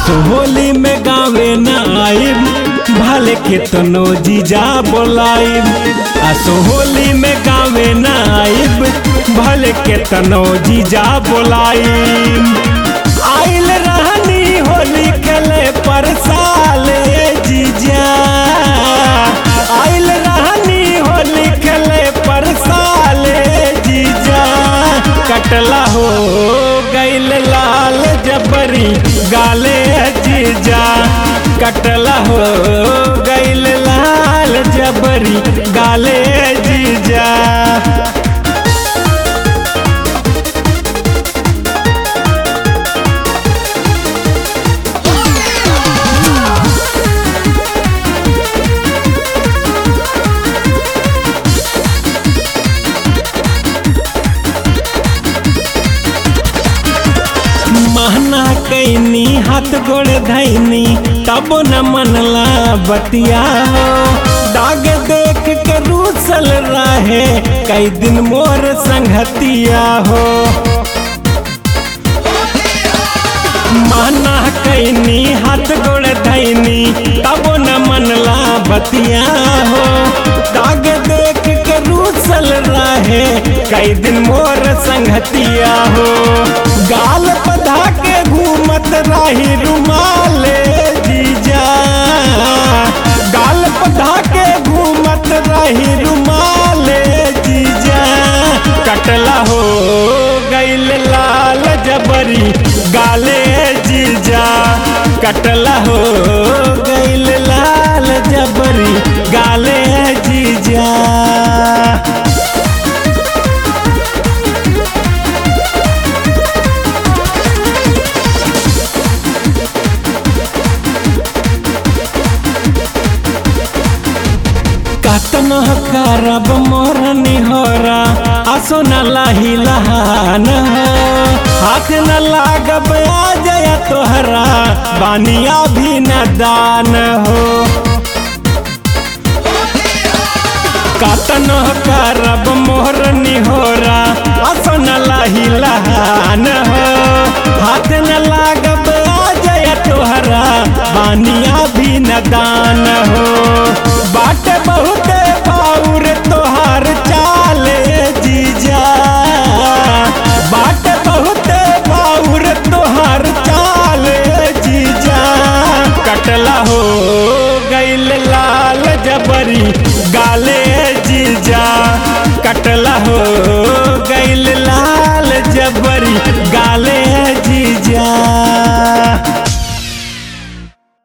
असो होली में गावे न आइब भले के तनो जीजा बोलाइब असो होली में गावे न आइब भले के तनो जीजा बोलाइब आइल रहनी होली खेले पर साले जीजा आइल रहनी होली खेले पर साले जीजा कटला हो गैल लाल जबरी गाले जीजा कटला हो गैल लाल जबरी गाले जीजा महना कैनी हाथ गोड़ धैनी तब न मनला बतिया हो दाग देख के रूसल रहे कई दिन मोर संगतिया हो माना कैनी हाथ गोड़ धैनी तब न मनला बतिया हो दाग देख के रूसल रहे कई दिन मोर संगतिया हो गाल पधा के घूमत रही रुमाले जीजा गाल पधा के घूमत रही रुमाले जीजा कटला हो गैल लाल जबरी गाले जीजा कटला हो गैल लाल जबरी गाले जीजा कतन करब मोर निहोरा आसो न लाही लहान हो हाथ न लागब आ जय तोहरा बानिया भी न दान हो कतन करब मोर निहोरा आसो न लाही लहान हो हाथ न लागब आ जय तोहरा बानिया भी न दान हो बाट बहुत बाउर तोहार चाले जीजा बाट बहुत बाउर तोहार चाले जीजा कटला हो गैल लाल जबरी